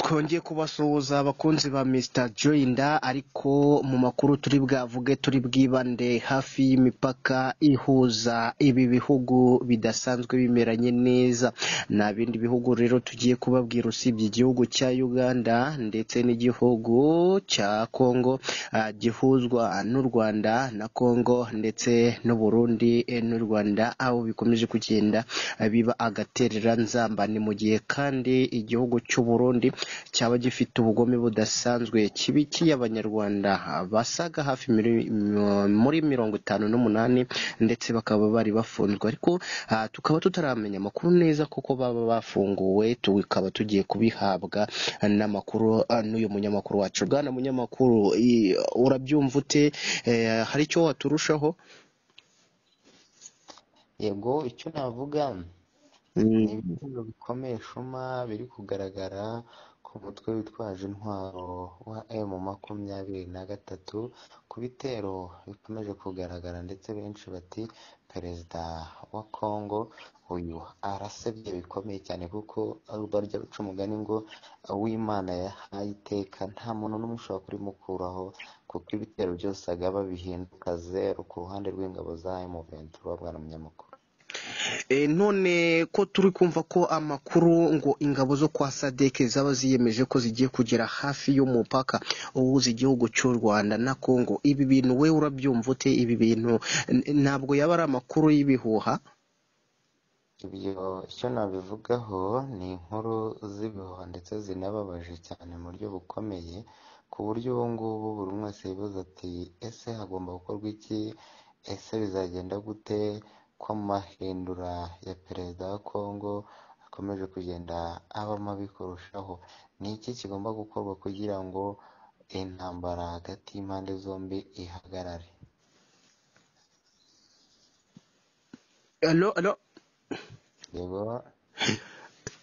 twongeye kubasuhuza abakunzi ba Mr Joyner ariko mu makuru turi bwavuge turi bwibande hafi y'imipaka ihuza ibi bihugu bidasanzwe bimeranye neza nta bindi bihugu rero tugiye kubabwira usibye igihugu cya Uganda ndetse n'igihugu cya Congo ah, gihuzwa n'u Rwanda na Congo ndetse n'u Burundi eh, n'u Rwanda aho bikomeje kugenda eh, biba agatereranzambane mu gihe kandi igihugu cy'u Burundi cyaba gifite ubugome budasanzwe kibikiye abanyarwanda basaga hafi miri- mm, muri mirongo itanu n'umunani ndetse bakaba bari bafunzwe ariko ah, tukaba tutaramenya amakuru neza kuko baba bafunguwe tukaba tugiye kubihabwa n'amakuru ah, n'uyu munyamakuru wacu bwana munyamakuru i- urabyumva ute Eh, hari icyo waturushaho yego icyo navuga ni Mm, ibitero bikomeye shuma biri kugaragara ku mutwe witwaje intwaro wa emu makumyabiri na gatatu ku bitero bikomeje kugaragara ndetse benshi bati perezida wa kongo uyu arasebye bikomeye cyane kuko barya ruca umugani ngo uwimana yahaye iteka nta muntu n'umwe ushobora kurimukuraho kuko ibitero byose agaba bihinduka zeru ku ruhande rw'ingabo za emu ventura bwana munyamakuru E, none ko turi kumva ko amakuru ngo ingabo zo kwa sadeke zaba ziyemeje ko zigiye kugera hafi y'umupaka uhuza igihugu cy'u Rwanda na Kongo ibi bintu we urabyumva ute ibi bintu n- ntabwo yaba ari amakuru y'ibihuha Ibyo icyo nabivugaho ni inkuru z'ibihuha ndetse zinababaje cyane mu buryo bukomeye ku buryo ubu ngubu buri umwe wese yibaza ati ese hagomba gukorwa iki ese bizagenda gute ko amahindura ya perezida wa Kongo akomeje kugenda aba mabi kurushaho ni iki kigomba gukorwa kugira ngo intambara hagati y'impande zombi ihagarare Allo, allo. yego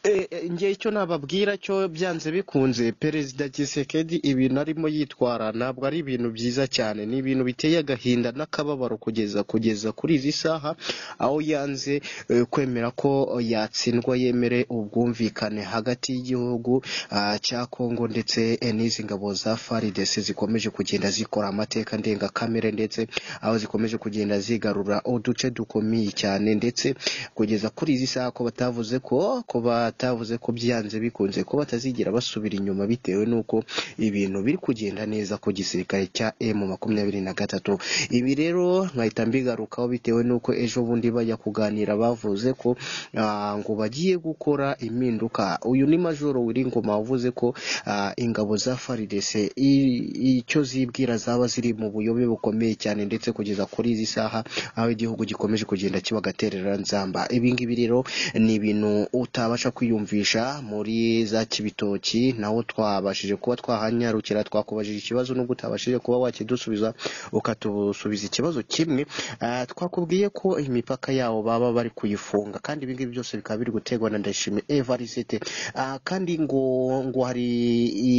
E, e, njye icyo nababwira cyo byanze bikunze perezida Tshisekedi ibintu arimo yitwara ntabwo ari ibintu byiza cyane ni ibintu biteye agahinda n'akababaro kugeza kugeza kuri izi saha aho yanze e, kwemera ko yatsindwa yemere ubwumvikane hagati y'igihugu ah, cya Kongo ndetse e, n'izi ngabo za FARDC zikomeje kugenda zikora amateka ndengakamere ndetse aho zikomeje kugenda zigarura uduce dukomeye cyane ndetse kugeza kuri izi saha ko batavuze ko ko batavuze ko byanze bikunze ko batazigera basubira inyuma bitewe n'uko ibintu biri kugenda neza ku gisirikare cya M makumyabiri na gatatu ibi rero nkahita mbigarukaho bitewe n'uko ejo bundi bajya kuganira bavuze ko ah, ngo bagiye gukora impinduka uyu ni majoro Wiringoma wavuze ko ah, ingabo za FARDC i- icyo zibwira zaba ziri mu buyobe bukomeye cyane ndetse kugeza kuri izi saha aho igihugu gikomeje kugenda kiba agatereranzamba ibi ngibi rero ni ibintu utabasha kwiyumvisha muri za kibitoki naho twabashije kuba twahanyarukira twakubajije ikibazo n'ubwo utabashije kuba wakidusubiza ukatusubiza ikibazo kimwe Ah, twakubwiye ko imipaka yawo baba bari kuyifunga kandi ibi ngibi byose bikaba biri guterwa na Ndayishimiye Evariste Ah, kandi ngo ngo hari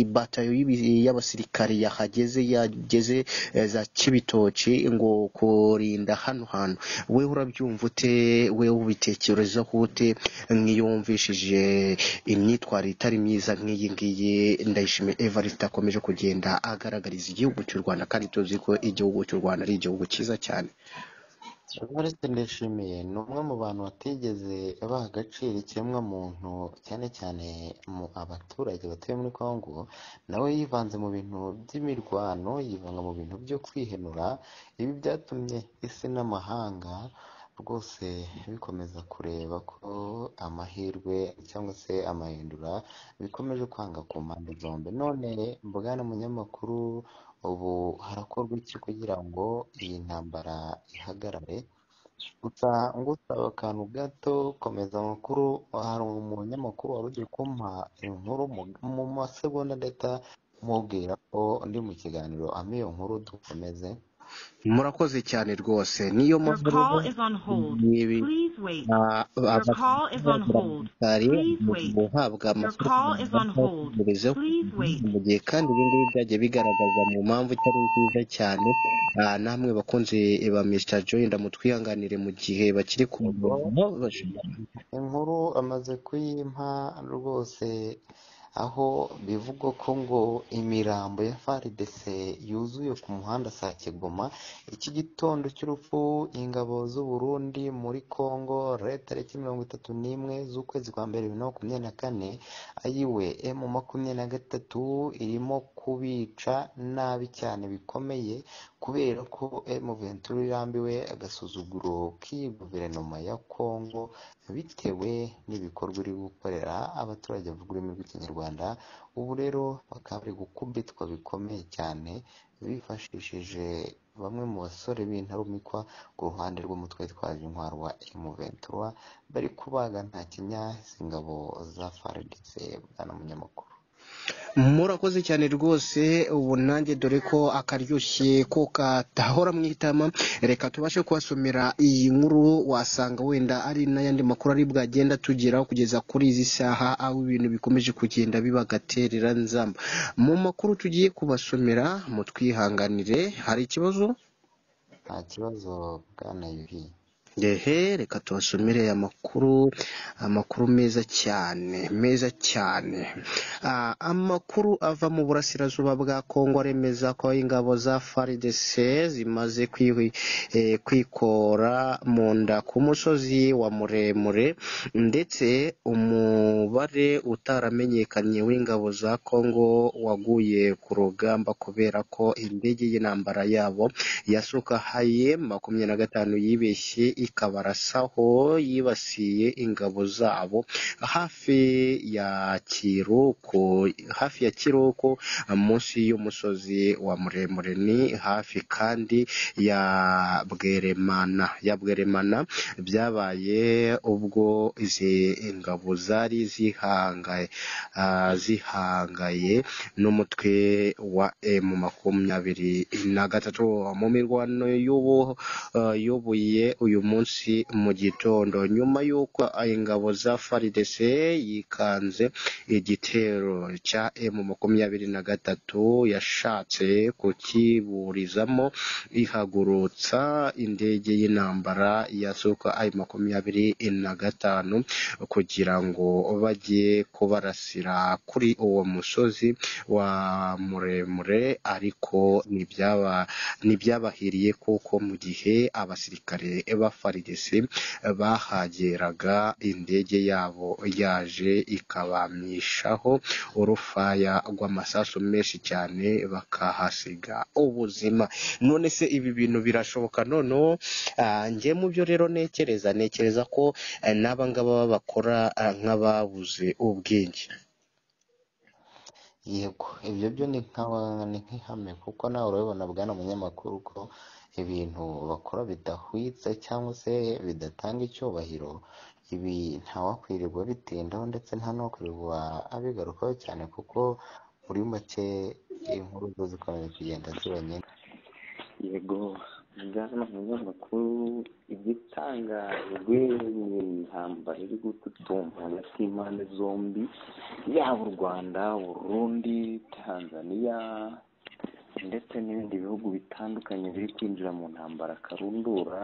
ibatayo y'ibi- y'abasirikari yahageze yageze eh, za kibitoki ngo kurinda hano hantu we urabyumva ute we ubitekerezaho ute mwiyumvishije imyitwarire itari myiza nk'iyi ngiyi ndayishimiye evariste akomeje kugenda agaragariza igihugu cy'u rwanda kandi tuzi ko igihugu cy'u rwanda ari igihugu cyiza cyane Evariste Ndayishimiye ni umwe mu bantu batigeze baha agaciro ikiremwamuntu cyane cyane mu abaturage batuye muri Kongo nawe yivanze mu bintu by'imirwano yivanga mu bintu byo kwihenura ibi byatumye isi n'amahanga rwose bikomeza kureba ko amahirwe cyangwa se amahindura bikomeje kwanga ku mpande zombi none bwana munyamakuru ubu harakorwa iki kugira ngo iyi ntambara ihagarare gusa ngusaba akantu gato komeza amakuru hari umunyamakuru wari ugiye kumpa inkuru mu mu masegonda ndahita mubwira ko ndi mu kiganiro ampa iyo nkuru dukomeze murakoze cyane rwose niyo Your mpamvu call rero is on hold. nibi Please wait. ah, Your call is on abasirikare hold. Please bari wait. guhabwa Your amafaranga call is on hold. bazategerezeho Please wait. mu gihe kandi ibi ngibi byagiye bigaragaza mu mpamvu itari nziza cyane Ah, namwe bakunze ba Mr Joy ndamutwihanganire mu gihe bakiri ku Yego. murongo bashobora inkuru amaze kuyimpa rwose aho bivugwa ko ngo imirambo ya faridese yuzuye ku muhanda saa kigoma iki gitondo cy'urupfu ingabo z'u Burundi muri Congo leta tariki mirongo itatu n'imwe z'ukwezi kwa mbere bibiri na makumyabiri na kane ayiwe emu makumyabiri na gatatu irimo kubica nabi cyane bikomeye kubera ko emu venturi irambiwe agasuzuguro k'iyi guverinoma ya Congo bitewe n'ibikorwa iri gukorera abaturage bavuga ururimi rw'ikinyarwanda ubu rero bakaba bari gukubitwa bikomeye cyane bifashishije bamwe mu basore b'intarumikwa ku ruhande rw'umutwe witwaje intwaro wa emuventura bari kubaga nta kinya izi ngabo za faridise bwana munyamakuru murakoze cyane rwose ubu nanjye dore ko akaryoshye ko katahora mu itama reka tubashe kubasomera iyi nkuru wasanga wenda ari n'ayandi makuru ari bwagenda tugeraho kugeza kuri izi saha aho ibintu bikomeje kugenda bibagaterera nzamba mu makuru tugiye kubasomera mutwihanganire hari ikibazo nta kibazo bwana yuhi Ehe reka tubasomere aya makuru amakuru meza cyane meza cyane Ah, amakuru ava mu burasirazuba bwa Kongo aremeza ko ingabo za FARDC zimaze kwihi- eh, kwikora mu nda ku musozi wa muremure ndetse umubare utaramenyekanye w'ingabo za Kongo waguye ku rugamba kubera ko indege y'intambara yabo yasuka haye makumyabiri na gatanu yibeshye ikabarasaho yibasiye ingabo zabo hafi ya Kiruko hafi ya Kiruko munsi y'umusozi wa muremure ni hafi kandi ya Bweremana ya Bweremana byabaye ubwo izi ingabo zari zihangaye ah, zihangaye n'umutwe wa emu makumyabiri na gatatu mu mirwano y'ubu eh, y'ubuye uyu munsi mu gitondo nyuma y'uko ingabo za FARDC yikanze igitero cya emu makumyabiri na gatatu yashatse kukiburizamo ihagurutsa indege y'intambara ya suka ayi makumyabiri na gatanu kugira ngo bajye kubarasira kuri uwo musozi wa muremure ariko ntibyaba ntibyabahiriye kuko mu gihe abasirikare ba FARDC bahageraga indege yabo yaje ikabamishaho urufaya rw'amasasu menshi cyane bakahasiga ubuzima none se ibi bintu birashoboka noneho ah, njye mu byo rero ntekereza ntekereza ko eh, n'aba ngaba babakora ah, nk'ababuze ubwenge yego ibyo byo ni nka- ni nk'ihame kuko nawe urabibona bwana munyamakuru ko ibintu bakora bidahwitse cyangwa se bidatanga icyubahiro ibi ntawakwirirwa bitindaho ndetse nta n'uwakwirirwa abigarukaho cyane kuko muri make inkuru zo zikomeje kugenda ziba nyinshi yego bwana umunyamakuru igitangajwe ni intambara iri gututumba hagati y'impande zombi yaba u rwanda burundi tanzania ndetse n'ibindi bihugu bitandukanye biri kwinjira mu ntambara karundura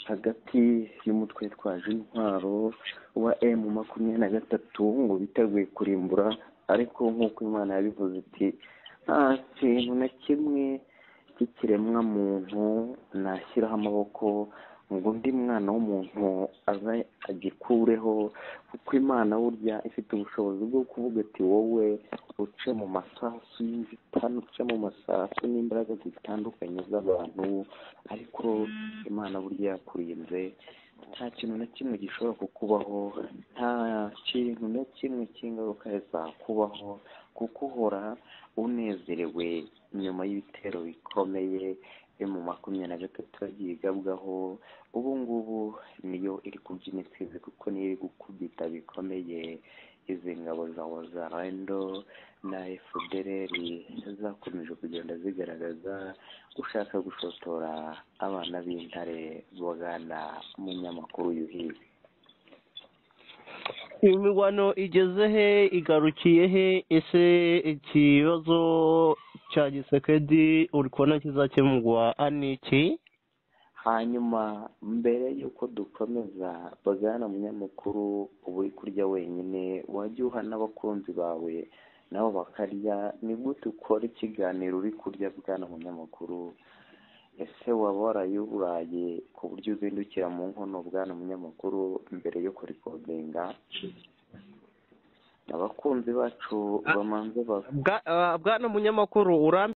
hagati y'umutwe witwaje intwaro wa emu makumyabiri na gatatu ngo biteguye kurimbura ariko nk'uko imana yabivuze iti nta kintu na kimwe cy'ikiremwa muntu nashyiraho amaboko ngo undi mwana w'umuntu aze agikureho kuko imana burya ifite ubushobozi bwo kuvuga iti wowe uce mu masasu y'inzitane uce mu masasu n'imbaraga zitandukanye z'abantu ariko imana burya yakurinze nta kintu na kimwe gishobora kukubaho nta kintu na kimwe cy'ingaruka zakubaho kuko uhora unezerewe nyuma y'ibitero bikomeye yo mu makumyabiri na gatatu yagiye igabwaho ubu ngubu niyo iri kubyina isizi kuko niyo iri gukubita bikomeye izi ngabo za wazarendo na efudereri zakomeje kugenda zigaragaza gushaka gushotora abana b'intare bugana umunyamakuru yuhiwe imirwano igeze he igarukiye he ese ikibazo cya gisekedi uri kubona kizakemurwa aniki hanyuma mbere y'uko dukomeza bagana umunyamakuru uba uri kurya wenyine wajya uha n'abakunzi bawe nabo bakarya ni gute ukora ikiganiro uri kurya bwana munyamakuru ese waba warayuraye ku buryo uzindukira mu nkono bwana munyamakuru mbere yo kurikodinga abakunzi bacu bamanza ba bwana munyamakuru urambi